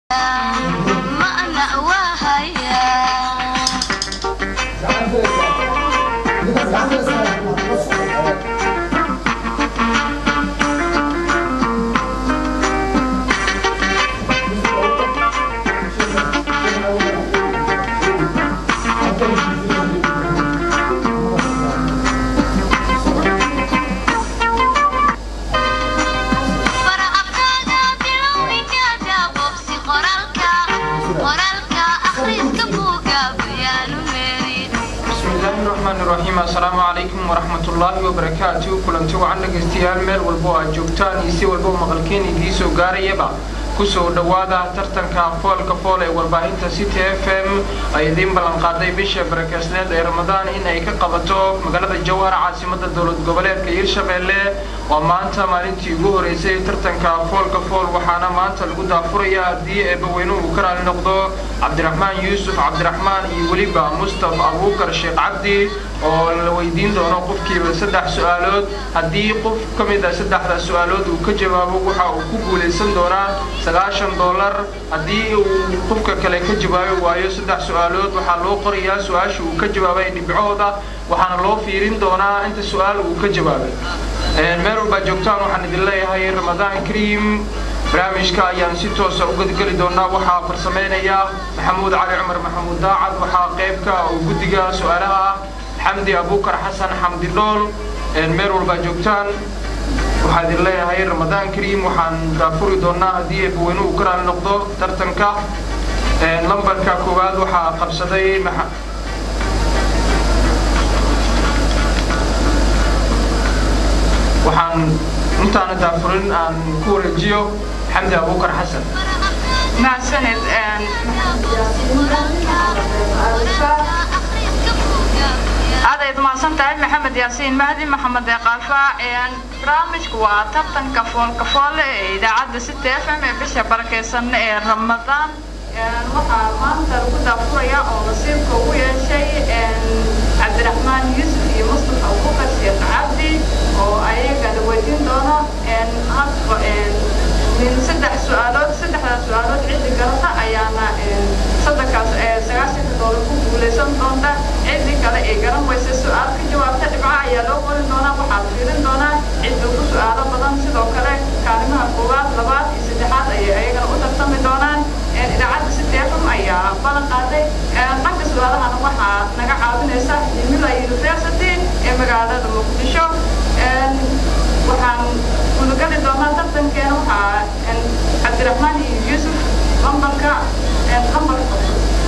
asalaamu calaykum waraxmatullaahi wabarakaatu kulanti wacan dhegaystayaal meel walbo aad joogtaan iyo si walbo maqalkeen idiin soo gaarayaba kusoo dhowaada tartanka foolka fool ee warbaahinta city f m ay idiin ballanqaaday bisha barakeysneed ee ramadaan in ay ka qabato magaalada jawhar caasimada dowlad goboleedka hirshabeelle waa maanta maalintii ugu horeysay tartanka foolka fool waxaana maanta lagu daafuraya haddii eebbaweynuhu uu ka raali noqdo cabdiraxmaan yuusuf cabdiraxmaan iyo weliba mustafa abuukar sheekh cabdi oo la weydiin doono qofkiiba saddex su-aalood haddii qof ka mid a saddexda su-aalood uu ka jawaabo waxa uu ku guulaysan doonaa sagaashan dollar haddii uu qofka kale ka jawaabi waayo saddex su-aalood waxaa loo qorayaa su-aasha uu ka jawaabay dhibcooda waxaana loo fiirin doonaa inta su-aal uu ka jawaabay meel walbaa joogtaan waxaan idin leeyahay ramadaan kariim barnaamijka ayaan si toosa u gadgeli doonaa waxaa farsameynaya maxamuud cali cumar maxamuud daacad waxaa qeybka oo guddiga su-aalaha ah xamdi abuukar xasan xamdi dhool meel walbaa joogtaan waxaan idin leeyahay ramadaan kariim waxaan daafuri doonaa haddii eebbaweynuhu ka raali noqdo tartanka lambarka koowaad waxaa qabsaday waxaan intaana daafurin aan ku wareejiyo xamdi abuukar xasan mahadsanid aadayd mahadsan tahay maxamed yaasiin mahdi maxamed eeqaafa barnaamijku waa tartanka foolka foole ee idaacadda city f m ee bisha barakeysan ee ramadaan waxaa maanta lagu daafuraya oo nasiibka ugu yeeshay cabdiraxmaan yuusuf iyo mustafa abuukar sheekh cabdi oo ayaga la weydiin doono habka min saddex su-aalood saddexdaas su-aalood ciddi garata ayaana saddexkaas sagaashanka doolar ku guulaysan doonta ciddi kale ee garan weysa su-aal ka jawaabta dhibca ayaa loo qorin doonaa waxaa la fiirin doonaa cidda ugu su-aalo badan sidoo kale kaalimaha koowaad labaad iyo saddexaad ayay ayagana u tartami doonaan idaacadda city f m ayaa ballan qaaday dhanka su-aalahana waxaa naga caawinaysa himila university ee magaalada muqdisho waxaan gudagali doonaa tartankeena waxaa cabdiraxmaan iyo yuusuf lambarka lambarka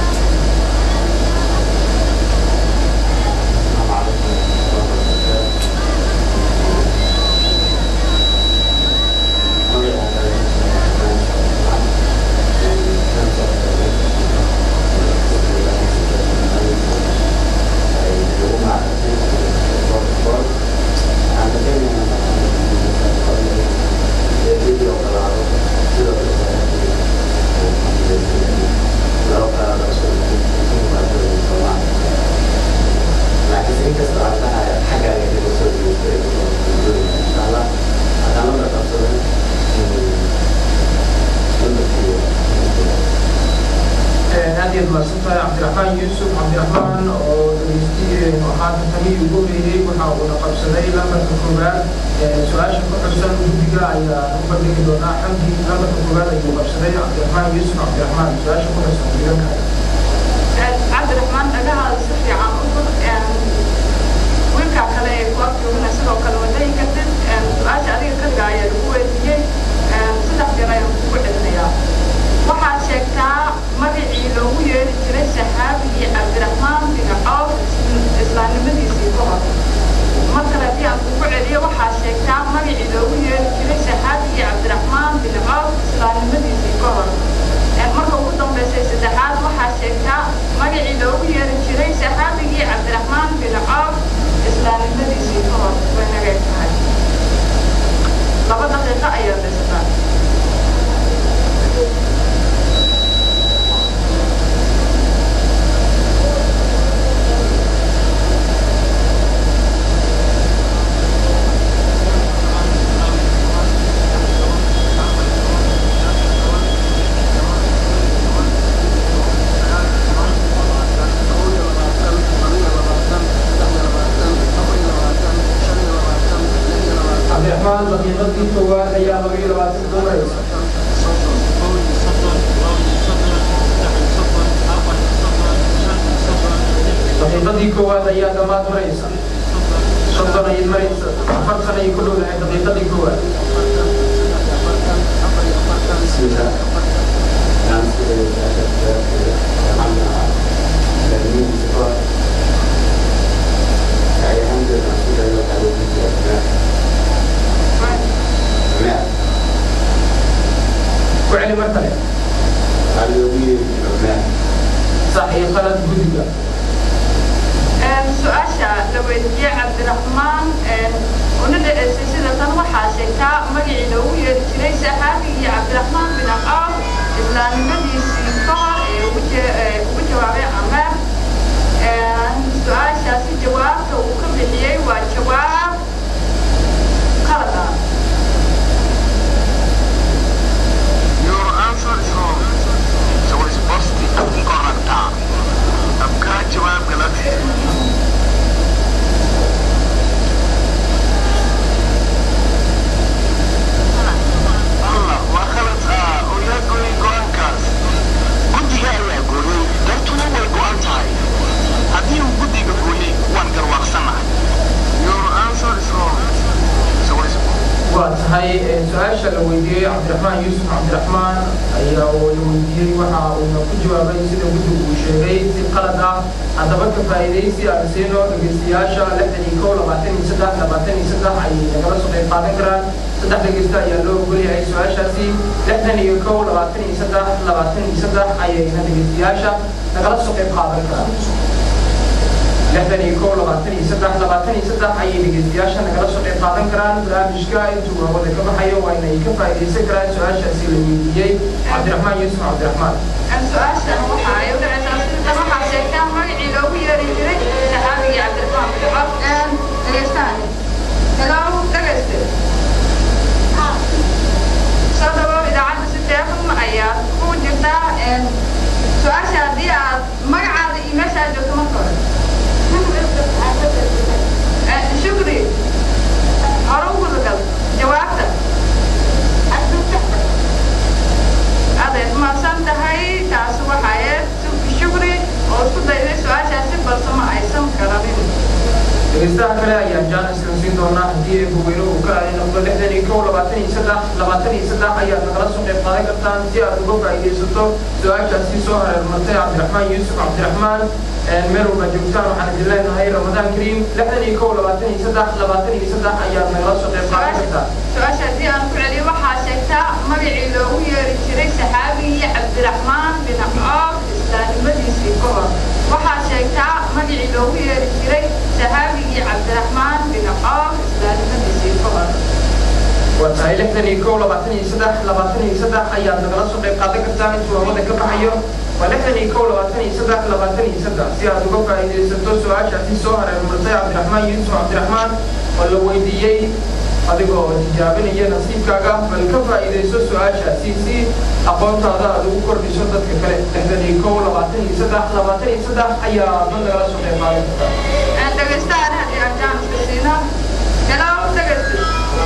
aad iyaad mahadsantahay cabdiraxmaan yuusuf cabdiraxmaan oo dhegeysti waxaa tartamihii ugu horeeyey waxa uuna qabsaday lambarka koowaad su-aasha ku xusan guddiga ayaa u bandhigi doonaa xamdi lambarka koowaad ayuu qabsaday cabdiraxmaan yuusuf cabdiraxmaan su-aasha ku xusan diganka cabdiraxmaan dhagahaada si fiican u fur wiilkaa kale ee ku agjoogana sidoo kale wadayi kartid su-aasha adiga kaliga ayaa lagu weydiiyey saddex jeer ayaan kugu celinayaa waxaad sheegtaa magacii loogu yeeri jiray saxaabigii cabdiraxmaan bin cawf islaamnimadiisii ka hor mar kale haddii aan kugu celiyo waxaad sheegtaa magacii loogu yeeri jiray saxaabigii cabdiraxmaan bin cawf islaamnimadiisii ka hor marka ugu dambaysay saddexaad waxaad sheegtaa magacii loogu yeeri jiray saxaabigii cabdiraxmaan bin cawf islaamnimadiisii ka hor way nagay tahay laba daqiiqo ayaa daysataa daqiiqadii koowaad ayaa dhammaad maraysa soddon ayay maraysa afartan ayay ku dhowdahay daqiiqadii koowaad بسم الله نعم عمنا لأنه صفات أي حمد رسول الله تعالى في الأسماء أسماء ku celi mar kale قال يومي أسماء sax iyo qalad guddiga su-aasha la weydiiyey cabdiraxmaan una dhaceysay sida tan waxaa sheegtaa magacii loogu yeeri jiray saxaabigii cabdiraxmaan bin aqaab islaamnimadiisii ka hor ee ugu je- ee ugu jawaabay cameer su-aashaasi jawaabta uu ka bixiyey waa jawaab qalad ah Your answer is wrong. So it's positive incorrect. आपका जवाब गलत है Allah waa khalad ah oo yaa gooyay go'aankaas guddiga ayaa gooyay dartuna way go'an tahay haddii uu guddiga gooyay waan garwaaqsanahay Your answer is wrong. So it's waa tahay su-aasha la weydiiyey cabdiraxmaan yuusuf cabdiraxmaan ayaa uu la weydiiyey waxa uuna ku jawaabay sida guddigu uu sheegay si qalad ah haddaba ka faa'iidaysi aan siino dhegeystayaasha lixdan iyo kow labaatan iyo saddex labaatan iyo saddex ayay nagala soo qayb qaadan karaan saddex dhegeysta ayaa loo ogol yahay su-aashaasi lixdan iyo kow labaatan iyo saddex labaatan iyo saddex ayayna dhegeystayaasha nagala soo qayb qaadan karaan lixdan iyo kow labaatan iyo saddex labaatan iyo saddex ayay dhegeystayaasha nagala soo qayb qaadan karaan barnaamijka intuu hawada ka baxayo waa inay ka faa'iidaysan karaan su-aashaasi la weydiiyey cabdiraxmaan yuusuf cabdiraxmaan su-aashan waxa ay u dhacaysaa sida waxaa sheegtaa magacii loogu yeeri jiray saxaabigii cabdiraxmaan bin cawf dhegeystaani hello dhegeyste soo dhawow idaacadda siteefan ayaad ku jirtaa su-aasha haddii aad magacaada iyo meesha aad joogto marka hore shukri hore u gudagal jawaabta adeed maasan tahay taasi waxaa shukri oo isku dayday su-aashaasi balse ma aysan garanin dhegeystaha kale ayaa jaanis la siin doonaa haddii ay bogeyno uu ka aaday noqdo lixdan iyo kow labaatan iyo saddex labaatan iyo saddex ayaad nagala soo qayb qaadan kartaan si aad uga faa'iidaysato su-aashaasi soo hareermartay cabdiraxmaan yuusuf cabdiraxmaan meel walba joogtaan waxaan idin leenahay ramadaan kariim lixdan iyo kow labaatan iyo saddex labaatan iyo saddex ayaad nagala soo qayb qaadan kartaa su-aasha haddii aan ku celiyo waxaa sheegtaa magacii loogu yeeri jiray saxaabigii cabdiraxmaan bin coof islaamnimadiisii ka hor waxaa sheegtaa magacii loogu yeeri jiray saxaabigii cabdiraxmaan bin coof islaamnimadiisii ka hor waa tahay lixdan iyo kow labaatan iyo saddex labaatan iyo saddex ayaad nagala soo qayb qaadan kartaan intuu hawada ka baxayo waa lixdan iyo kow labaatan iyo saddex labaatan iyo saddex si aad uga faa'iidaysato su-aashaasi soo hareermartay cabdiraxmaan yuusuf cabdiraxmaan oo la weydiiyey adigoo tijaabinaya nasiibkaaga bal ka faa'iidayso su-aashaasi si aqoontaada aad ugu kordhiso dadka kale lixdan iyo kow labaatan iyo saddex labaatan iyo saddex ayaa dad nagala soo qayb qaadan kartaa dhegeystahan haddii aan jaaniska siino hello dhegeyste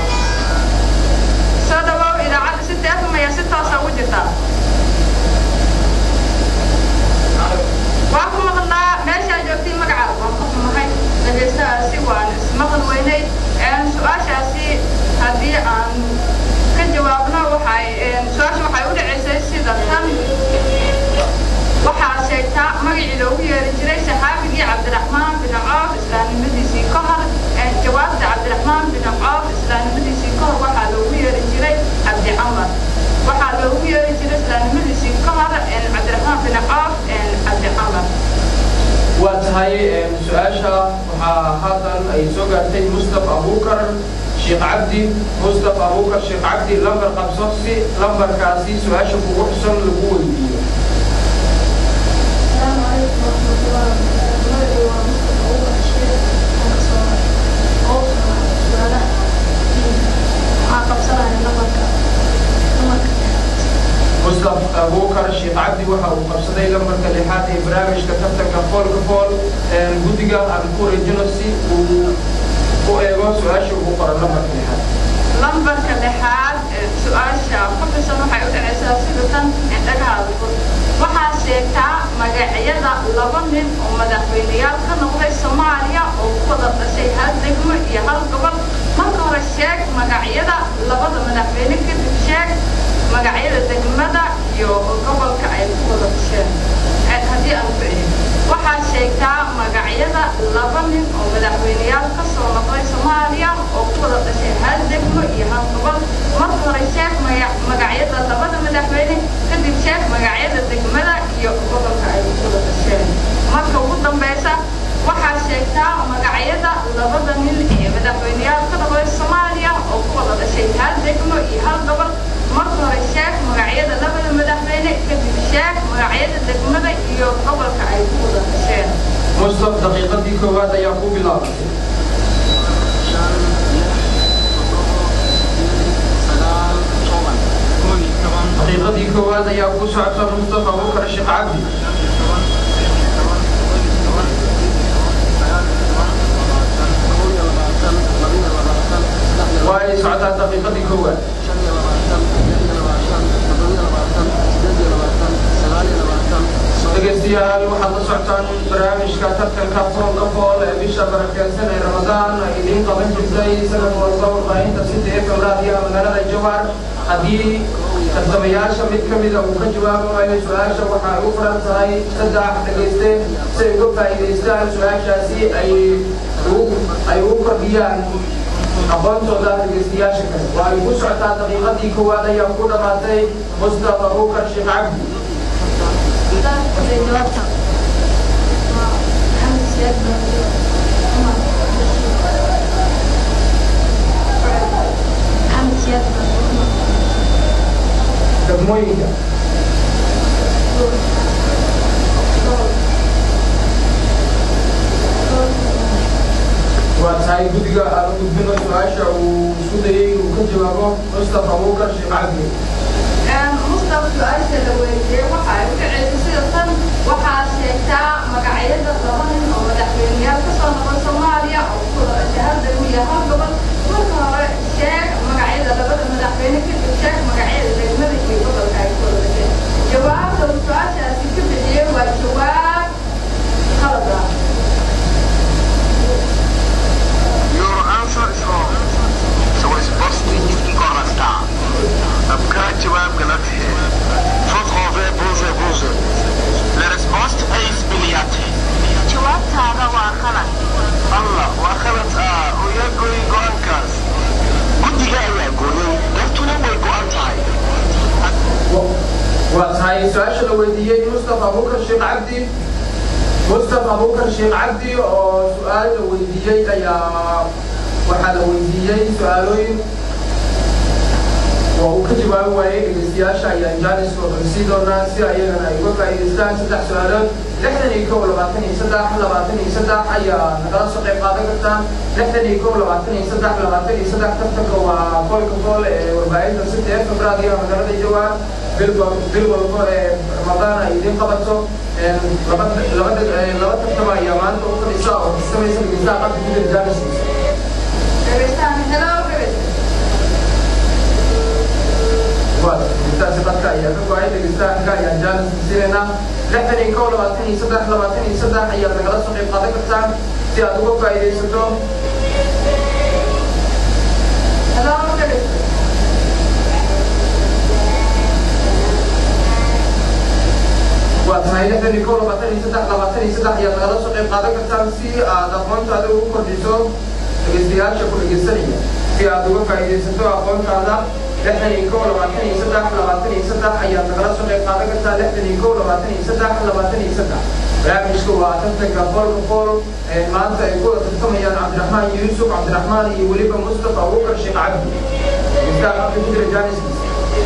soo dhawow idaacadda si teefam ayaa si toosa ugu jirtaa waa ku maqnaa meeshaa joogtay magacaada waan ku xumahay dhegeystahaasi waan ismaqal weynay su-aashaasi haddii aan ka jawaabno waxay su-aasha waxay u dhaceysay sida tan waxaa sheegtaa magacii loogu yeeri jiray saxaabigii cabdiraxmaan bin coof islaamnimadiisii ka hor jawaabta cabdiraxmaan bin coof islaamnimadiisii ka hor waxaa loogu yeeri jiray cabdi camar waxaa loogu yeeri jiray islaamnimadiisii ka hor cabdiraxmaan bin coof cabdi camar waa tahay su-aasha waxaa haatan ay soo gaartay mustafa abuukar sheekh cabdi mustafa abuukar sheekh cabdi lambar qabso si lambarkaasi su-aasha kugu xusan lagu weydiiyo السلام عليكم ورحمة الله وبركاته ومصطفى أول الشيخ أوصل سؤالات عقب سنة نمرك نمرك mustafa abuukar sheekh cabdi waxa uu qabsaday lambarka lixaad ee barnaamijka tartanka foolka fool guddiga aan ku wareejino si uu u eego su-aasha ugu qoran lambarka lixaad lambarka lixaad su-aasha ku xusan waxay u dhacaysaa sida tan indhagahaada fur waxaa sheegtaa maga magacyada laba nin oo madaxweyneyaal ka noqday soomaaliya oo ku wada dhashay hal degmo iyo hal gobol marka hore sheeg magacyada labada madaxweyne kadib sheeg magacyada degmada iyo gobolka ay ku wada dhasheen haddii aan ku celin waxaad sheegtaa magacyada laba nin oo madaxweyneyaal ka soo noqday soomaaliya oo ku wada dhashay hal degmo iyo hal gobol marka hore sheeg magacyada labada madaxweyne kadib sheeg magacyada degmada iyo gobolka ay ku wada dhasheen marka ugu dambeysa waxaad sheegtaa magacyada labada nin ee madaxweyneyaal ka noqday soomaaliya oo ku wada dhashay hal degmo iyo hal gobol marka hore sheeg magacyada labada madaxweyne kadib sheeg magacyada degmada iyo gobolka ay ku wada dhasheen mustaf daqiiqadii koowaad ayaa ku bilaabatay daqiiqadii koowaad ayaa ku socota mustafa abubakar sheekh cabdi waa ay socotaa daqiiqadii koowaad dhegeystayaal waxaad la socotaan barnaamijka tartanka foolka fool ee bisha barakeysan ee ramadaan ay idiin qaban jirtay sanad walba warbaahinta sida ee fawraadiyaha magaalada jawhar haddii tartamayaasha mid ka mida uu ka jawaabayo su-aasha waxa ay u furan tahay saddex dhegeyste si ay uga faa'iidaystaan su-aashaasi ay ay ugu kordhiyaan aqoontooda dhegeystayaasha kale waa ay ku socotaa daqiiqadii koowaad ayaa ku dhammaatay mustafa abubakar sheekh cabdi degmooyinka waa tahay guddiga aan gudbino su-aasha uu isku dayay inuu ka jawaabo mustafa abubakar sheekh cabdi mustafa su-aasha la weydiiyey waxa ay u dhaceysa sida tan waxaa sheegtaa magacyada laba nin oo madaxweyneyaal ka soo noqon soomaaliya oo ku wada dhashay hal degmo iyo hal gobol marka hore sheeg magacyada labada madaxweyne kadib sheeg magacyada degmada iyo gobolka ay ku wada dhasheen jawaabta uu su-aashaasi ka bixiyey waa jawaab qalad ah Your answer is wrong. So resposta incorreta. आपका जवाब गलत है Votre réponse est bonne. La réponse est biliate. jawaabtaada waa qalad Allah waa khalad ah oo yaa gooyay go-aankaas. Guddiga ayaa gooyay, dartuna way go-an tahay. waa tahay su-aasha la weydiiyey mustafa abubakar sheekh cabdi mustafa abubakar sheekh cabdi oo su-aal la weydiiyey ayaa waxaa la weydiiyey su-aalooyin oo uu ka jawaabi waayey dhegeystayaasha ayaa jaanis sii doonaa si ayagana ay uga faa'iidaystaan saddex su-aalood lixdan iyo kow labaatan iyo saddex labaatan iyo saddex ayaa nagala soo qayb qaadan kartaan lixdan iyo kow labaatan iyo saddex labaatan iyo saddex tartanka waa koolka kool ee warbaahinta sita ee febraadiyo magaalada jawaab bil bil walba ee ramadaan ay idiin qabato laba laba laba tartama ayaa maanta u fadhisa oo kasamaysa dhegeystaha qabka ku jira jaaniskiisa dhegeystahan hello dhegeysta waad intaasi dadka ayaa ka go-ay dhegeystaanka ayaan jaanis siinayna lixdan iyo kow labaatan iyo saddex labaatan iyo saddex ayaad nagala soo qayb qaadan kartaan si aad uga faa'iidaysato hello dhegeysta waa tahay lixdan iyo kow labaatan iyo saddex labaatan iyo saddex ayaad nagala soo qayb qaadan kartaan si aad aqoontaada ugu kordhiso dhegeystayaasha ku dhegeysanaya si aad uga faa'iidaysato aqoontaada lixdan iyo kow labaatan iyo saddex labaatan iyo saddex ayaad nagala soo qayb qaadan kartaa lixdan iyo kow labaatan iyo saddex labaatan iyo saddex barnaamijka waa tartanka boolka bool ee maanta ay ku wada tartamayaan cabdiraxmaan yuusuf cabdiraxmaan iyo weliba mustafa abubakar sheekh cabdi dhegeystaha qabka ku jira jaaniskiisa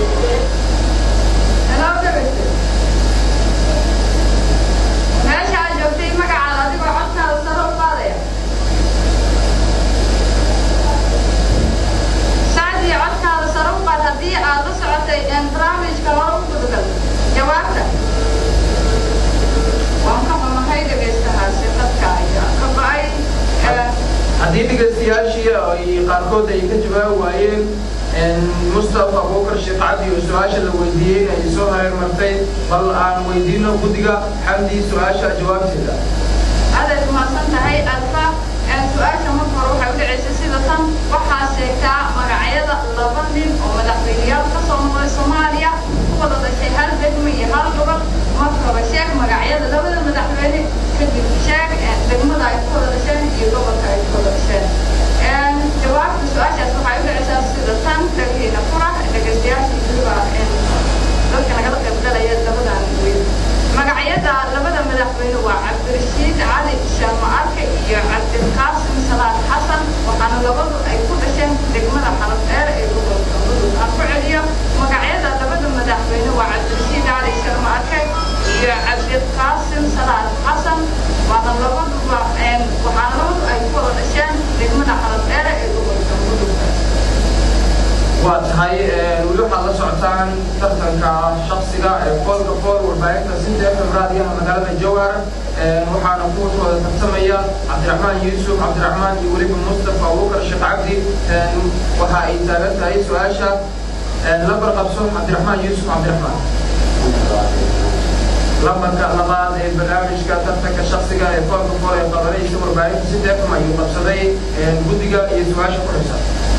hello dhegeysta meesha aad joogtay magacaada adigoo codkaada sare u qaadaya saacdii codkaada sare u qaad haddii aad la socotay een barnaamijka hore u gudagal jawaabta waan ka xumahay dhegaystahaasi dadka ayaa ka go-ay ee, haddii dhegeystayaashii ay qaarkood ay ka jawaabi waayeen mustafa abubakar sheekh cabdi oo su-aasha la weydiiyey ay soo hareer martay bal aan weydiino guddiga xamdi su-aasha jawaabteeda aadaad umahadsan tahay alfa su-aasha marka hore waxay u dhacaysa sida tan waxaa sheegtaa magacyada laba nin oo madaxweyneyaal ka soo noqday soomaaliya ku wada dhashay hal degmo iyo hal gobol marka hore sheeg magacyada labada madaxweyne kadib sheeg degmada ay ku wada dhasheen iyo gobolka ay ku wada dhasheen jawaabta su-aashaas waxay u dhacaysaa sida tan dhagaheyna furax dhegaystayaasha weliba dadka nagala qaybgalaya labadan weyn magacyada labada madaxweyne waa cabdirashiid cali sharma arke iyo cabdilqaasim salaad xasan waxaana labadu ay ku dhasheen degmada xalab dheer ee gobolka mudug aan ku celiyo magacyada labada madaxweyne waa cabdirashiid cali sharma arke iyo cabdilqaasim salaad xasan waana labaduba waxaana labadu ay ku wada dhasheen degmada xalab dheer ee gobolka mudug waa tahay weli waxaad la socotaan tartanka shaksiga ee foolka fool warbaahinta sinta fm raadiyaha magaalada jowhar waxaana kuwakooda tartamaya cabdiraxmaan yuusuf cabdiraxmaan iyo weliba mustafa abubakar sheekh cabdi waxa ay taagan tahay su-aasha lambar qabso cabdiraxmaan yuusuf cabdiraxmaan lambarka labaad ee barnaamijka tartanka shaksiga ee foolka fool ee qabanaysa warbaahinta sinta fm ayuu qabsaday guddiga iyo su-aasha ku xigsan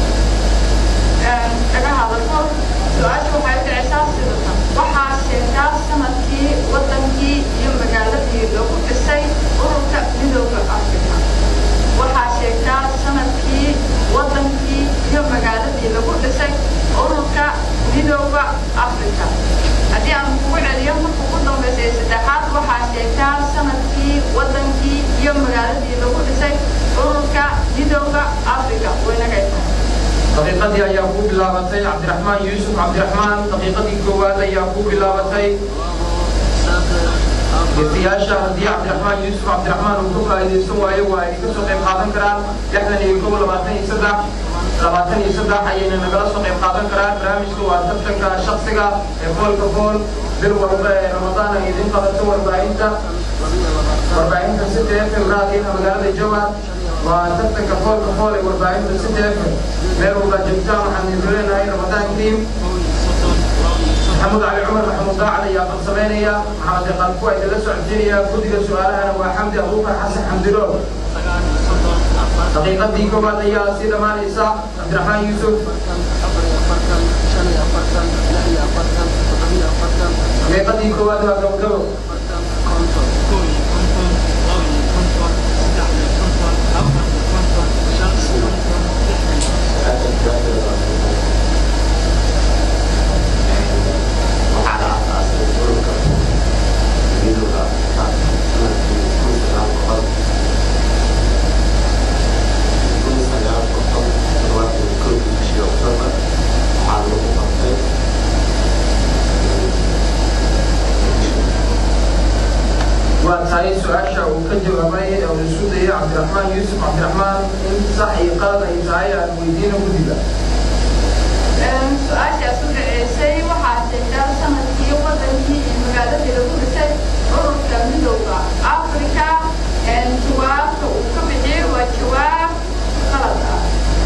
kaga hadalto su-aasha waxay u dhacaysaa sidatan waxaa sheegtaa sanadkii wadankii iyo magaaladii lagu dhisay ururka midooda afrika waxaa sheegtaa sanadkii wadankii iyo magaaladii lagu dhisay ururka midooda afrika haddii aan kugu celiyo marka ugu dambaysa ee saddexaad waxaa sheegtaa sanadkii wadankii iyo magaaladii lagu dhisay ururka midooda afrika waynagaytaa daqiiqadii ayaa ku bilaabatay cabdiraxmaan yuusuf cabdiraxmaan daqiiqadii koowaad ayaa ku bilaabatay geesiyaasha haddii cabdiraxmaan yuusuf cabdiraxmaan uu ka faa'iidaysan waayo waa ay ka soo qayb qaadan karaan lixdan iyo kow labaatan iyo saddex labaatan iyo saddex ayayna nagala soo qayb qaadan karaan barnaamijka waa tartanka shaksiga ee foolka fool bil walba ee ramadaan ay idin qabato warbaahinta warbaahinta sita fm raadiyaha magaalada jowhar waa tartanka foolka fool ee warbaahinta sita fm meel walba joogtaan waxaan idin leenahay ramadaan kariim maxamuud cali cumar maxamuud daacad ayaa qabsamaynaya maxamed iqaanku waa idinla socodsiinaya guddiga su-aalahana waa xamdi abuukar xasan xamdilool daqiiqadii koowaad ayaa sii dhammaanaysa cabdiraxmaan yuusuf daqiiqadii koowaad waa gabogabo waa tahay su-aasha uu ka jawaabay ee uu isu dayay cabdiraxmaan yuusuf cabdiraxmaan in sax iyo qalad ay tahay aan weydiino guddiga su-aashaas u dhaceysay waxaa sheegtaa sanadkii wadankii iyo magaaladii lagu dhisay ururka midowda afrika jawaabta uu ka bixiyey waa jawaab qalad ah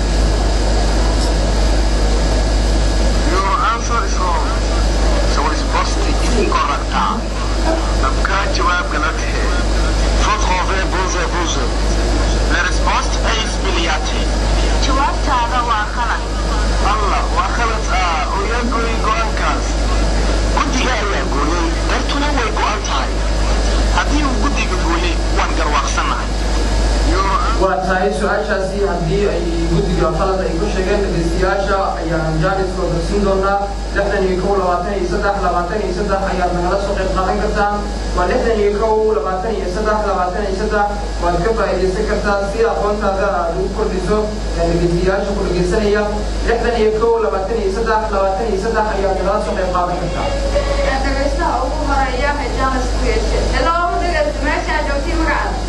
Your answer is wrong. So resposta incorrecta. आपका जवाब गलत है Fotografie buze buze. La resposta é isbiliate. jawaabtaada waa qalad Allah waa khalad ah oo yaa gooyay go-aankaas. Guddiga ayaa gooyay, dartuna way go-an tahay. Haddii uu guddiga gooyay, waan garwaaqsanahay. Your waa tahay su-aashaasi haddii ay guddiga qalad ay ku sheegeen dhegeystayaasha ayaan jaaniskooda siin doonaa lixdan iyo kow labaatan iyo saddex labaatan iyo saddex ayaad nagala soo qayb qaadan kartaan waa lixdan iyo kow labaatan iyo saddex labaatan iyo saddex waad ka faa'iidaysan kartaa si aqoontaada aad ugu kordhiso dhegeystayaasha ku dhegeysanaya lixdan iyo kow labaatan iyo saddex labaatan iyo saddex ayaad nagala soo qayb qaadan kartaa dhegaystaha ugu horeeya ee jaanis ku yeeshay hello dhegaysta meesha aad joogtiin magacaada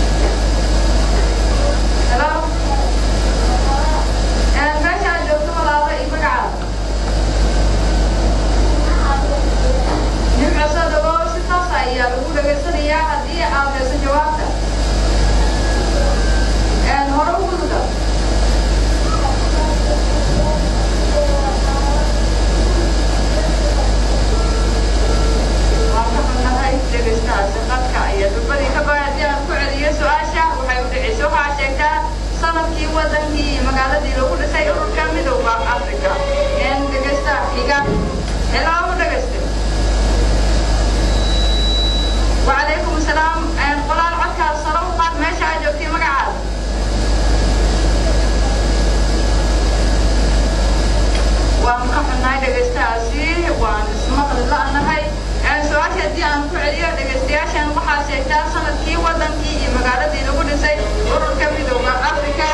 hello meesha aad joogto walaalo iyo magacaada nimco soo dhawow si taas ayaa lagu dhegaysanayaa haddii aad hayso jawaabta hore u guduga hello dhegeyste وعليكم السلام قلال عدك الصلاة وقاد ماشي عجوكي مقعد waan ka xunnahay dhegaystahaasi waan ismaqli la'nahay su-aasha haddii aan ku celiyo dhegaystayaashan waxaa sheegtaa sanadkii wadankii iyo magaaladii lagu dhisay ururka midooda africa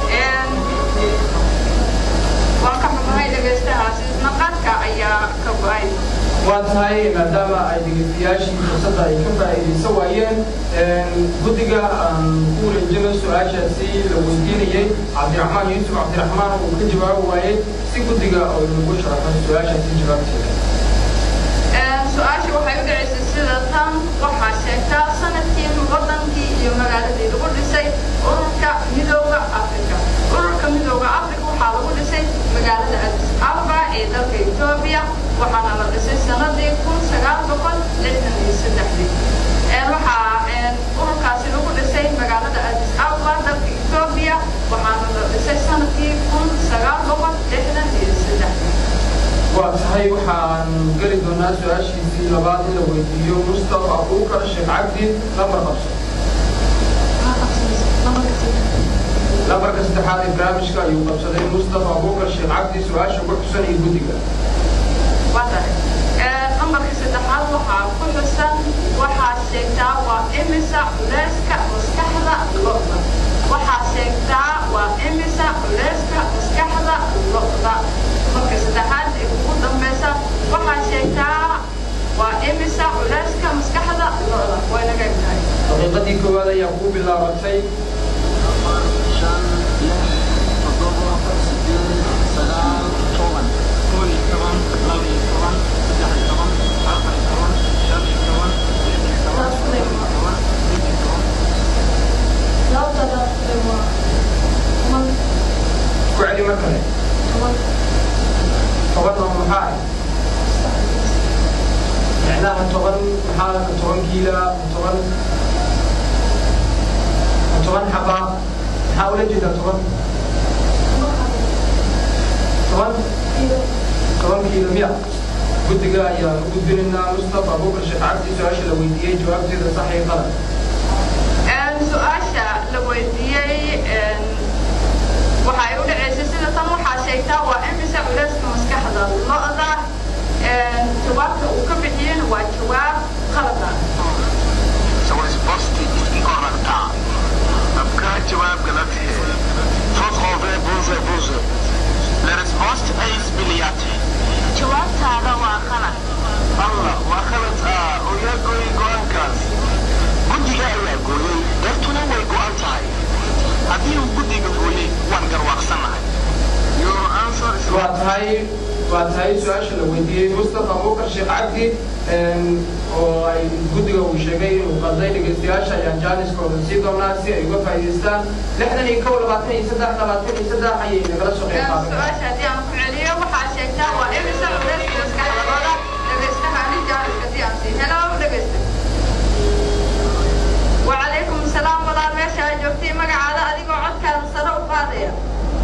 waan ka xunnahay dhegaystahaasi isnaqadka ayaa ka go-ay waa tahay maadaama ay dhegeystayaashii fursadda ay ka faa'iidaysan waayeen guddiga aan ku wareejino su-aashaasi la weydiinayay cabdiraxmaan yuusuf cabdiraxmaan uu ka jawaabi waayey si guddiga oo lagu sharaxo su-aashaasi jawaabteeda su-aasha waxay u dhacaysay sida tan waxaa sheegtaa sanadkii wadankii iyo magaaladii lagu dhisay ururka midooda africa ururka midooda africa waxaa lagu dhisay magaalada addis ababa ee dalka etoobiya waxaana la dhisay sanadii kun sagaal boqol lixdan iyo saddexdii waxaa ururkaasi lagu dhisay magaalada addis ababa dalka etoobiya waxaana la dhisay sanadkii kun sagaal boqol lixdan iyo saddexdii waa tahay waxaan geli doonaa su-aashiisii labaad in la weydiiyo mustafa abuukar sheekh cabdi lambar qabso lambarka saddexaad ee barnaamijka ayuu qabsaday mustafa abuukar sheekh cabdi su-aasha ku xusan iyo guddiga lambarka saddexaad waxaa ku xusan waxaa sheegtaa waa imisa culeyska maskaxda lo'da waxaa sheegtaa waa imisa culeyska maskaxda lo'da marka saddexaad ee ugu dambeysa waxaa sheegtaa waa imisa culeyska maskaxda lo'da way naga egtahay daqiiqadii koowaad ayaa kuu bilaabatay ku celi mar kale toban oo maxaa ah micnaha toban maxaa ka toban kiila toban toban xaba maxaa ula jeedaa toban toban toban kiilo miya guddiga ayaan u gudbinaynaa mustafa abuukar sheekh cabdi su-aasha la weydiiyey jawaabteeda sax iyo qalad su-aasha la weydiiyey waxay u dhacaysay sida tan waxaa sheegtaa waa imisa culeyska maskaxda lo'da jawaabta uu ka bixiyeen waa jawaab qalada So risposti incorrecta. Abka jawaab galat hai. Fotqove buze buze. La risposta è sbagliata. Jawaabtaada waa qalad. Allah, waa qalad ah oo yaa gooyay go'aankaas. Guddiga ayaa gooyay, dartuna way go'an tahay. Haddii uu guddiga gooyay, waan garwaaqsanahay. Your answer is waa tahay waa tahay su-aasha la weydiiyey mustafa abuukar sheekh cabdi oo ay guddiga uu sheegay inuu qalday dhegeystayaasha ayaan jaaniskooda sii doonaa si ay uga faa'iidaystaan lixdan iyo kow labaatan iyo saddex labaatan iyo saddex ayay nagala soo qeyb qaadan su-aasha haddii aan ku celiyo waxaa sheegtaa waa imisa culeyska maskaxda lo'da dhegeystaha ani jaaniska si aan sii helo dhegeysta وعليكم السلام ولا ماشي جوتي مقعدة أديكو عدك الصلاة وقاضية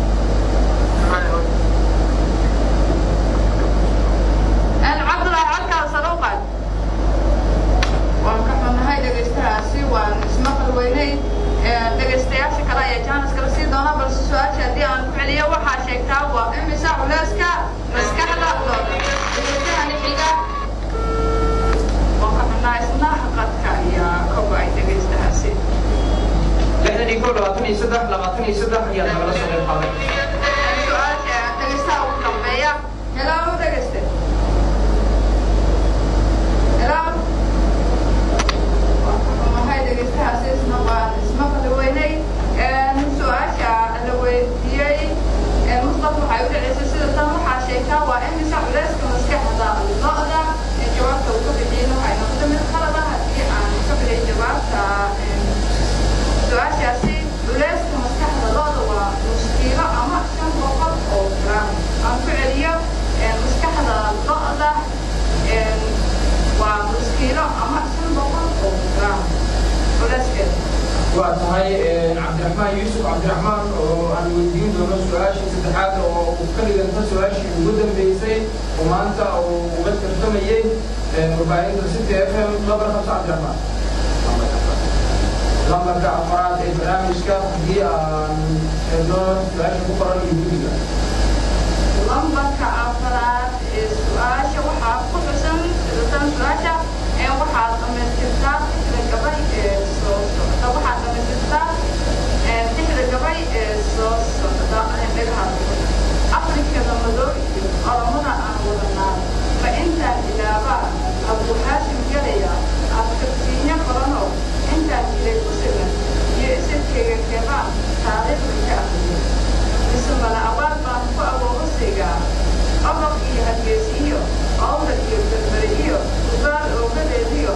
أنا عبد الله عدك الصلاة وقاضية waan ka xunnahay dhegaystahaasi waan ismaqal weynay dhegaystayaasha kale ayaa jaanis kala sii doona balse su-aasha haddii aan ku celiyo waxaa sheegtaa waa imisa culeyska maskaxda looda dhegaystahani xiga waan ka xunnahay isna xaqadka ayaa ka go-ay dhegaystahaasi lixdan iyo kow labaatan iyo saddex labaatan iyo saddex ayaa nagala soo qeyb qaadan su-aasha dhegaystaha ugu dambeeya hello dhegayste hello waxay dhegaystahaasi isna waan ismaqli weynay su-aasha la weydiiyey mustafa waxay u dhacaysay sida tan waxaa sheegtaa waa imisa culeyska maskaxda lo'da ee jawaabta uu ka bixiyey waxay noqotay mid qalada haddii aan ka bixiyay jawaabta su-aashaasi culeyska maskaxda lo'da waa waa tahay cabdiraxmaan yuusuf cabdiraxmaan oo aan weydiin doono su-aashii saddexaad oo uu ka dhiganta su-aashii ugu dambeysay oo maanta uu uga tartamayey warbaahinta city f m labar qabso cabdiraxmaan lambarka afaraad ee barnaamijka haddii aan eegno su-aasha ku qoran iyo guddiga lambarka afraad ee su-aasha waxaa ku xusan tan su-aasha ee waxaad dhamaystirtaa tixda gabay ee soo socda waxaad dhamaystirtaa tixda gabay ee soo socda dhagaha afrikada madow iyo qalamada aan wadanaa ma intaan ilaabaa abuuxaasim galaya afkarsiinyo badanoo intaan jiray ku sigan iyo isirkeyga kebaan taariikhda ka aqriyay mise mala abaal baan ku awoogasigaa odob iyo hargeysiyo owda iyo berbere iyo ugaal oogadeediyo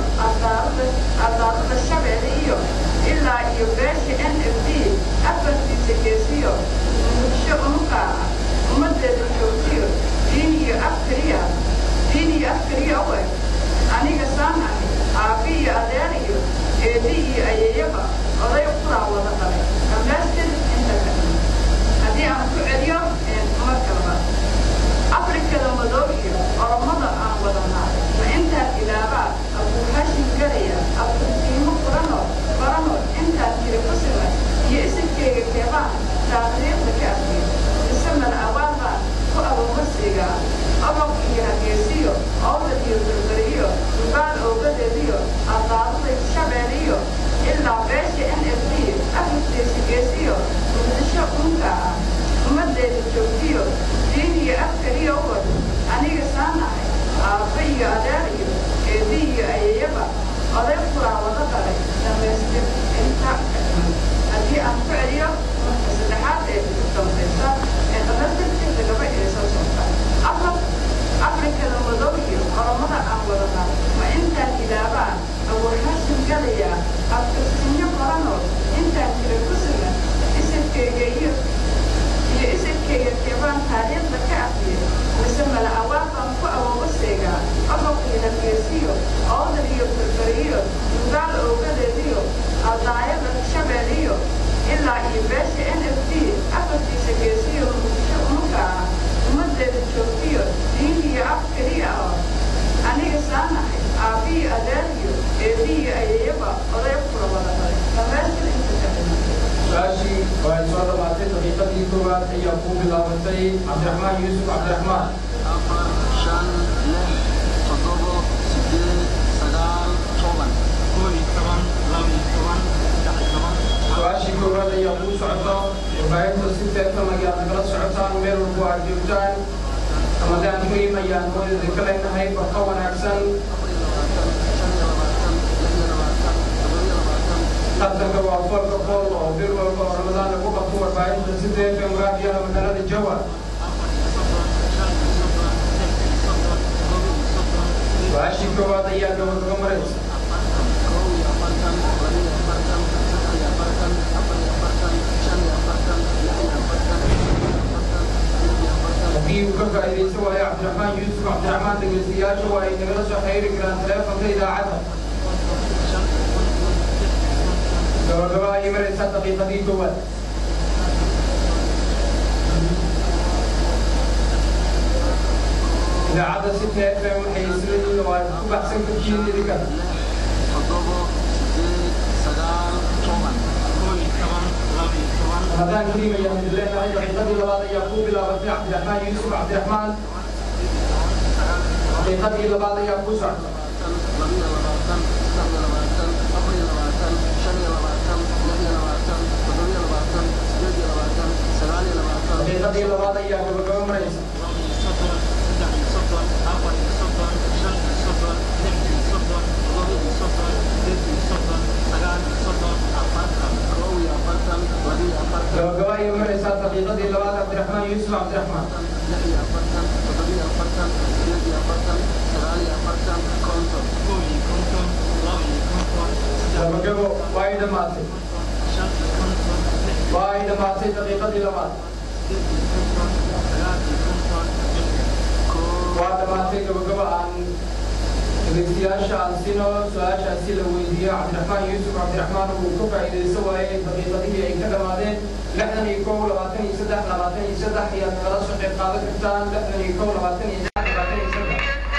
adaarada shabeelle iyo ilaa iyo beesha n f d afartiisa geesiyo muqdisho unuqaaca ummadeeda joogtiyo diin iyo afkariya diin iyo afkariya u eg aniga saan ahi aabi iyo adeer iyo eedi iyo ayeeyaba oday quraa wada dhalay dhammaystir inta kale haddii aan ku celiyo marka labaad afrikada madow iyo oromada aan wadanaa ma intaan ilaabaa abuuxashin galaya afkursiimo furanoo baranoo intaan jiri ku siman iyo isirkeyga keebaan taariikhda ka afriyo mise mala abaal baan ku abuumasiigaa odob iyo hargeysiyo owdal iyo berberiyo dugaal oogadeediyo adaarada shabeeliyo ilaa beesha n f d afartiisa geesiyo muqdisho unka ah ummadeeda joogtiyo diin iyo afkariyo wad aniga saan ahay aabba iyo adeer iyo eedi iyo ayeeyaba oday furaa wada dhalay dhammaystir inta haddii aan ku celiyo marka saddexaad ee ugu dambaysa ee dhammaystirkeeda gaba ee soo socta afar afrikada madow iyo oromada aan wadanaa ma intaan ilaabaa abuurxashin galaya afkarsinyo baranoo intaan jira ku sugan isirkeyga iyo iyo isirkeyga keebaan taariikhda ka afriya mise mala awaal baan ku awooga seegaa odob iyo hargeysiyo oodal iyo berberiyo dugaal oogadeediyo aldaayada shabeeliyo ilaa iyo beesha n f d afartiisa geesiyo muqdisho unuka ah ummadeeda joogtiyo diin iyo af keliya oo aniga saanahay aabbiyo adeeriyo eediyo ayeeyaba oday kula wada dhalay dhammaystir inta kale su-aashii waa ay soo dhammaatay daqiiqadii koowaad ayaa ku bilaabatay cabdiraxmaan yuusuf cabdiraxmaan afar shan lix toddobo sideed sagaal toban koob iyo toban laba iyo toban saddex iyo toban su-aashii koowaad ayaa kuu socoto warbaahinta si teefan ayaad nagala socotaan meel walbo aad joogtaan ramadaan kariim ayaan hooyada ka leenahay barqa wanaagsan tartanka waa foolka fool oo bil walba oo ramadaan lagu qabto warbaahinta si teefan raadiyaha magaalada jawa su-aashii koowaad ayaa gabagaga maraysa haddii uu ka faa'iidaysan waayo cabdiraxmaan yuusuf cabdiraxmaan dhegeystayaasha waa ay nagala soo xiriiri karaan taleefanka idaacadda gabagaba ayay maraysaa daqiiqadii koowaad idaacadda si tfm waxay isleeyihiin oo aad ku baxsan kartihiin idinka toddobo sideed sagaal toban koob iyo toban laba iyo toban ramadaan kariim ayaan idin leenahay daqiiqadii labaad ayaa ku bilaabatay cabdiraxmaan yuusuf cabdiraxmaan daqiiqadii labaad ayaa ku socda labiyo labaatan saddex iyo labaatan afar iyo labaatan shan iyo labaatan lix iyo labaatan toddoba iyo labaatan sideed iyo labaatan sagaal iyo labaatan daqiiqadii labaad ayaa gabagaba maraysa laba iyo soddon saddex iyo soddon afar iyo soddon shan iyo soddon lix iyo soddon toddoba iyo soddon sideed iyo soddon sagaal iyo soddon afartan kow iyo afartan laba iyo afartan gabagaba ayay maraysaa daqiiqadii labaad cabdiraxmaan yuusuf cabdiraxmaan lix iyo afartan toddoba iyo afartan sideed iyo afartan sagaal iyo afartan konton kow iyo konton laba iyo konton saddex gabagabo waa ay dhammaatay shan iyo konton lix iyo waa ay dhammaatay daqiiqadii labaad sideed iyo konton sagaal iyo konton lix iyo kow waa dhammaatay gabagaba aan dhegeystayaasha ansino su-aashaasi la weydiiyey cabdiraxmaan yuusuf cabdiraxmaan uu ka faa'iidaysan waayey daqiiqadihii ay ka dhammaadeen lixdan iyo kow labaatan iyo saddex labaatan iyo saddex ayaad nagala soo qayb qaadan kartaan lixdan iyo kow labaatan iyo saddex labaatan iyo saddex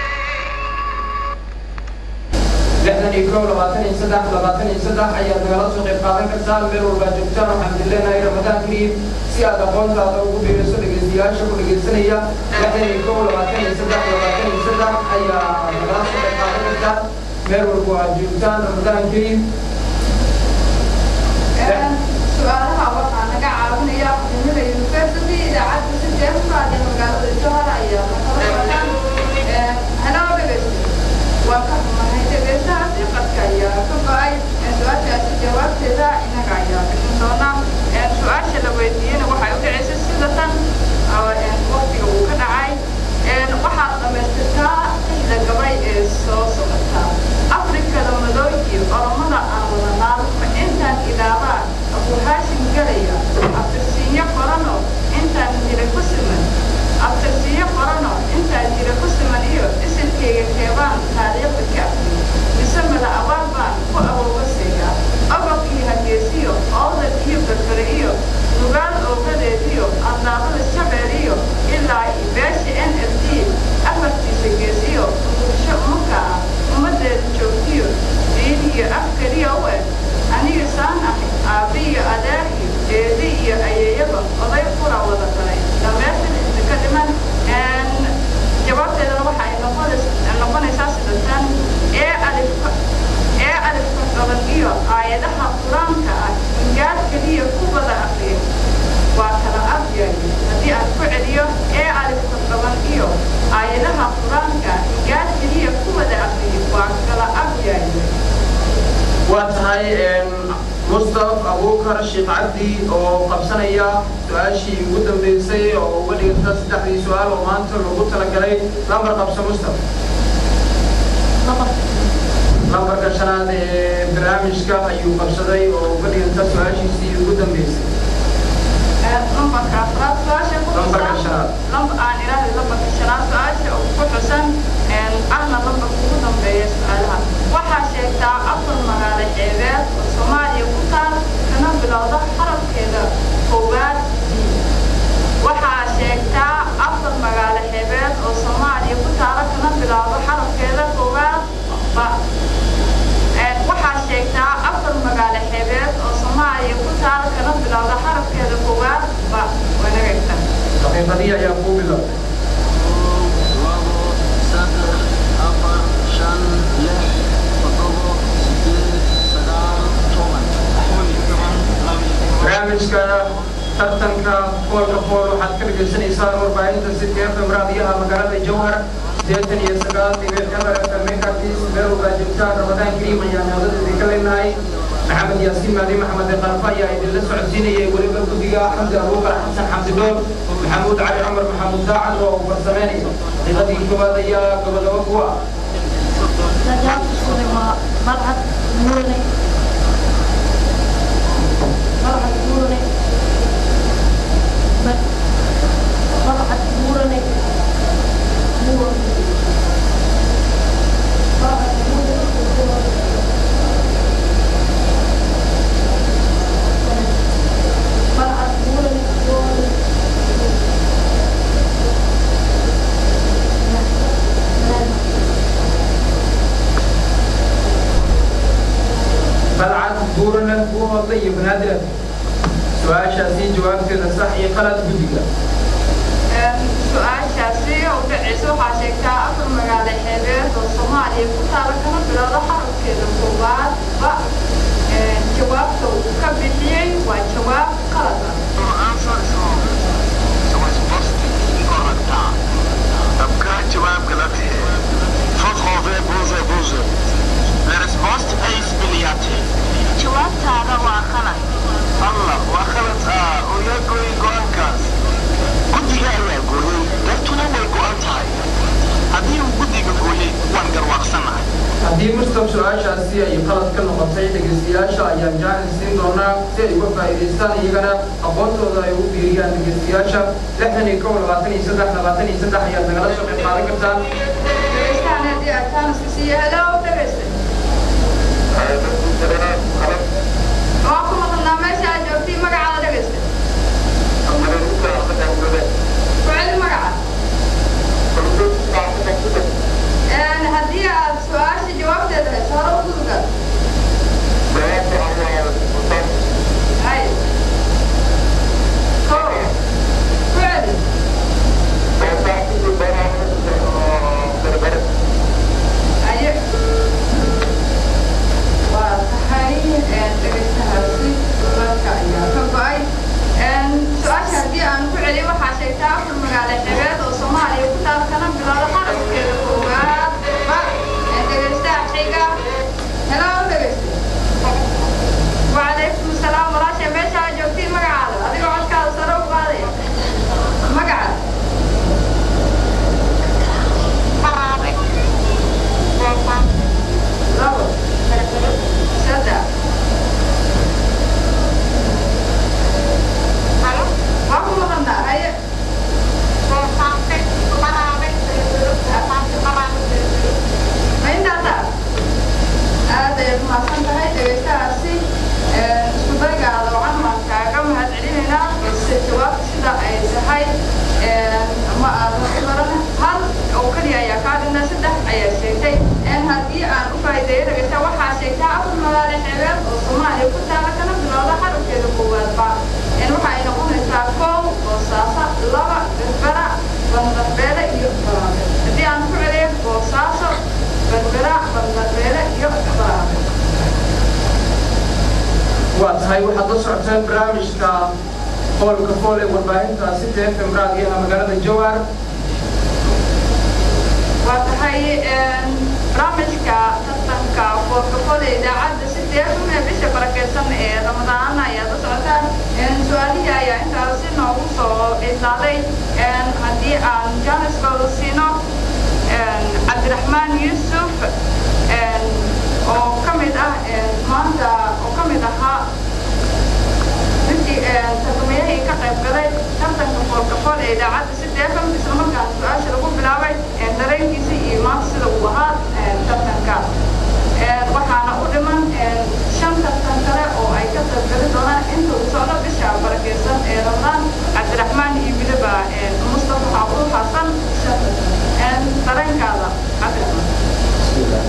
lixdan iyo kow labaatan iyo saddex labaatan iyo saddex ayaad nagala soo qayb qaadan kartaan meel walbaa joogtaan waxaan dileenahay ramadaan kariim si aad aqoontaada ugu biiriso dhegeystayaasha ku dhegeysanaya lixdan iyo kow labaatan iyo saddex labaatan iyo saddex ayaa nagala soo qayb qaadan kartaan meel walba aad joogtaan ramadaan kariim su-aalaha waxaa naga caawinaya aqoonada university idaacadda si deefaad ee magaalada johor ayaa nakala wataan hanoo dhegeysta waa ka xumahay dhegeystahaasi qadka ayaa ka go-ay su-aashaasi jawaabteeda inaga ayaa bixin doona su-aasha la weydiiyena waxay u dhaceysay sida tan waqtiga uu ka dhacay waxaad dhamaystirtaa xilda gabay ee soo socota afrikada madooyi oromada aan wadanaa ma intaan ilaabaa abu haashim galaya abtirsiinyo qorano intaan jira ku siman abtirsiinyo qorano intaan jira ku siman iyo isilkeyga keebaan taariikhda ka afri mise mada abaal baan ku awoogaseeya ogobkii hageesiyo oodal iyo berbere iyo nugaal oogadeediyo andaabada shabeel iyo ilaa beesha n f d afartiisa geesiyo bulsho umaka ah ummadeeda joogtiyo diin iyo afkariya u eg aniga saan ahay aabbiyo adeer iyo eedi iyo ayeeyaba oday qura wada galay dhameertan inta ka dhiman jawaabteedana waxa ay noqonays- noqonaysaa sidatan ee alifka ee alifka qaban iyo aayadaha qur-aanka ah ingaad keliya ku wada aqriya waa kala afyaay haddii aan ku celiyo ee alifka qaban iyo aayadaha qur-aanka ingaad keliya ku wada aqriya waa kala afyaay waa tahay mustaf abuukar sheekh cabdi oo qabsanaya su-aashii ugu dambeysay oo uga dhiganta saddexdii su-aal oo maanta loogu talagalay lambar qabso mustaf lambarka shanaad ee barnaamijka ayuu qabsaday oo uga dhiganta su-aashiisii ugu dambeysay lambarka afraad su-aasha ku Lambarka shanaad. lambar aan idhaahday lambarka shanaad su-aasha oo ku xusan ahna lambarka ugu dambeeya su-aalaha waxaa sheegtaa afar magaalo xeebeed oo soomaaliya ku taal kana bilowda xarafkeeda koowaad d waxaa sheegtaa afar magaalo xeebeed oo soomaaliya ku taala kana bilowda xarafkeeda koowaad ba waxaa sheegtaa afar magaalo xeebeed oo soomaaliya ku taal kana bilowda xarafkeeda koowaad ba wanagayta daqiiqadii ayaa kuu bilowday labo saddex afar shan lix toddobo sideed sagaal toban barnaamijka tartanka foolka fool waxaad ka dhagaysanaysaan warbaahinta city fm raadiyaha magaalada jowhar sideetan iyo sagaal dhibic eber fm mekartis meel walbaa joogtaan ramadaan kariim ayaan hawadadeedii ka leenahay maxamed yaasiin maali maxamed qalfa ayaa idinla socodsiinayay weliba guddiga xamdi abuukar xasan xamdi dhool maxamuud cali cumar maxamuud daacad oo uu farsameynaya daqiiqadii koowaad ayaa gabagabo ku ah مرحب نورني مرحب نورني مرحب نورني نورني مرحب نورني مرحب نورني نورني balcad buurana kuu hodlay iyo banaadir su-aashaasi jawaabteeda sax iyo qalad guddiga su-aashaasi oo dhaceysa waxaa sheegtaa afar magaalo xeebeed oo soomaaliya ku taala kana bilowda xarafkeeda koowaad ba jawaabta uu ka bixiyey waa jawaab qalad ah Your answer is wrong. So it's positive incorrect. आपका जवाब गलत है Fotgove boze boze. La risposta è sbagliata. jawaabtaada waa qalad Allah waa khalad ah oo yaa gooyay go-aankaas. Guddiga ayaa gooyay, dartuna way go-an tahay. Haddii uu guddiga gooyay, waan garwaaqsanahay. haddii mustaf su-aashaasi ay qalad ka noqotay dhegeystayaasha ayaan jaanis siin doonaa si ay uga faa'iidaystaan iyagana aqoontooda ay ugu biiriyaan dhegeystayaasha lixdan iyo kow labaatan iyo saddex labaatan iyo saddex ayaad nagala soo qayb qaadan kartaan dhegeystahan haddii aad tahay jaaniska siiya hello dhegaysta waa ku maqnaa meesha aad joogtay magacaada dhegaysta ku celi magaca Een, haddii aad su-aasha jawaabteeda hayso hore u gudgal hay ko ku celi aye waa tahay een, dhegaystahaasi dadka ayaa ka go-ay Een, su-aasha haddii aan ku celiyo waxaa sheegtaa afar magaalo xebeed oo soomaaliya ku taal kana bilowda qaraskeeda koowaad ba Een, dhegaystaha xiga hello dhegaysta وعليكم السلام وراشة ماشي أنا جوتي مقعد أديك عاد كذا صاروخ هذا مقعد لابد سدى واكو مغنى هيا ما يندعتا aad ayaad mahadsan tahay dhegaystahaasi isku daygaada waxaan waan kaaga mahad celinaynaa balse jawaabta sida ay tahay ma aadan u baran hal oo keliya ayaa kaa dhinna saddex ayaa sheegtay haddii aan u faa'iideeyo dhegaysta waxaa sheegtaa afar magaalo xeebeed oo soomaaliya ku taala kana bilowda xarafkeeda koowaadba waxa ay noqonaysaa kow boosaaso laba berbera bandarbeele iyo baraabe haddii aan ku celiyo boosaaso berbera bandarbeele iyo baraabe waa tahay waxaad la socotaan barnaamijka foolka fool ee warbaahinta sita fm raadiyaha magaalada jowhar waa tahay barnaamijka tartanka foolkafooda idaacadda sita fm ee bisha barakeysan ee ramadaan ayaad la socotaan su-aalihii ayaa intaasi noogu soo idlaaday haddii aan jaaniskooda siino cabdiraxmaan yuusuf oo ka mid ah maanta oo ka mid ahaa ninkii tartamayahii ka qayb galay tartanka foolkafool ee idaacadda sita fm islamarkaana su-aasha lagu bilaabay dareenkiisa iyo maanta sida uu ahaa tartanka waxaana u dhiman shan tartan kale oo ay ka qayb gali doonaan inta uu socdo bisha barakeysan ee ramadaan cabdiraxmaan iyo weliba mustafa xaabul xasan shan tartan dareenkaada cabdiraxmaan بسم الله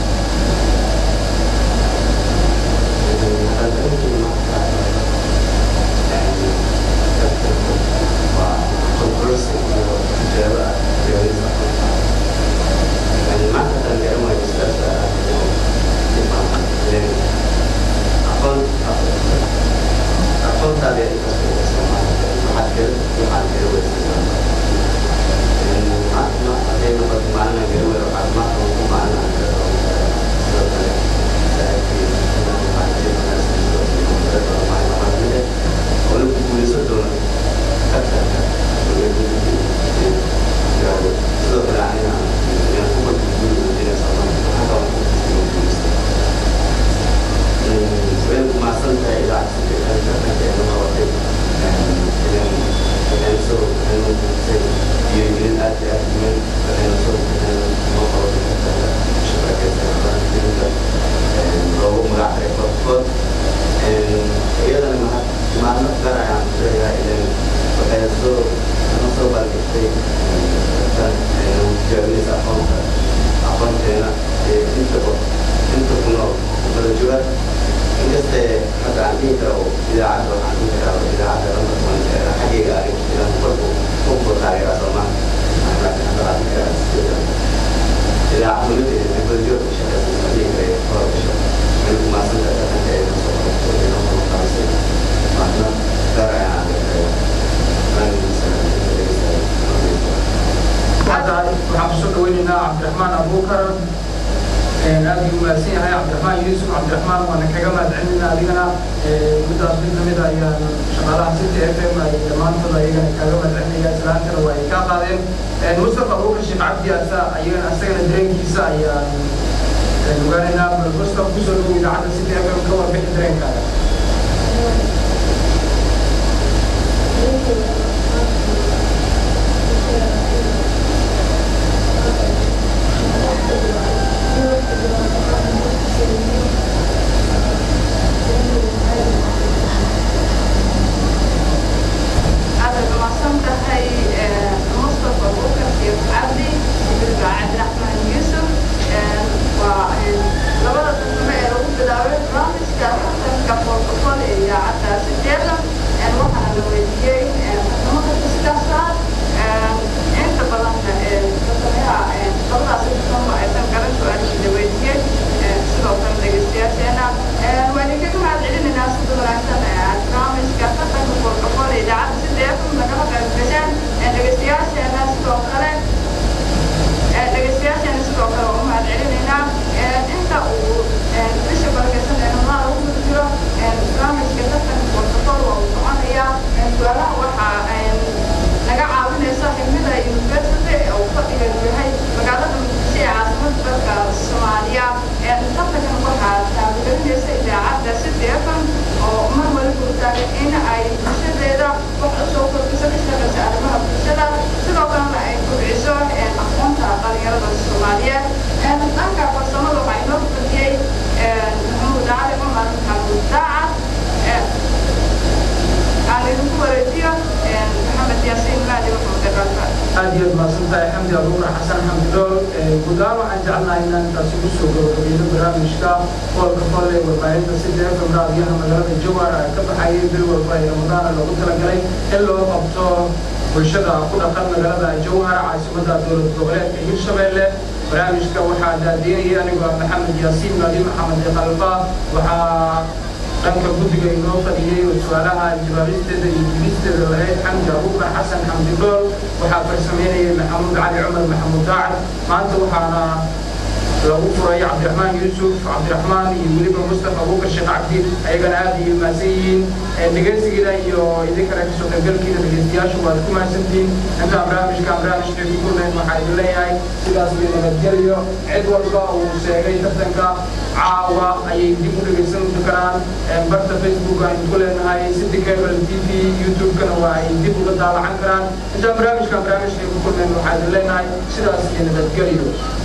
waa tahay waxaan kusoo dhaweynaynaa cabdiraxmaan abuukar aad buu mahadsan yahay cabdiraxmaan yuusuf cabdiraxmaan waana kaga mahadcelinayna adigana middaas mid lamid a ayaan shaqaalaha city f m ay dhammaantood ayagana kaaga mahadcelinaya islaantana waa ay kaa qaadeen mustafa abuukar sheekh cabdi asa ayagana asagana dareenkiisa ayaan ogaanaynaa bal mustafa kusoo dhawow idaacadda city f m ka warbixi dareenkaaga Thank you. guddaan waxaan jecelnahay inaan intaasi kusoo gabagabayno barnaamijka foolka fool ee warbaahinta sida fm raadiyaha magaalada jawhar ay ka baxayay bil walba ee ramadaana loogu talagalay in loo qabto bulshada ku dhaqan magaalada jawhar caasimadda dowlad goboleedka hirshabelle barnaamijka waxaa daadiinaya anigoo ah maxamed yaasiin maadi maxamed qalfa waxaa dhanka guddiga inoo fadhiyey oo su-aalaha jawaabisteeda iyo jibisteeda lahayd xamdi abuukar xasan xamdi dhool waxaa farsameynayay maxamuud cali cumar maxamuud daacad maanta waxaana lagu furay cabdiraxmaan yuusuf cabdiraxmaan iyo weliba mustafa abuukar sheekh cabdi ayagana aad iyo mahadsan yihiin dhegeysigeeda iyo idinkana kasoo qaybgalkiina dhegeystayaashu waad ku mahadsantihiin intaan barnaamijka barnaamijka ku kulnayn waxaa idin leeyahay sidaas iyo nabadgelyo cid walba uu sheegay tartanka caawa ayay dib u dhegeysan karaan barta facebook aynu ku leenahay city cable t v youtube-kana waa ay dib uga daalacan karaan intaan barnaamijka barnaamijka ku kulnayn waxaa idin leenahay sidaas iyo nabadgelyo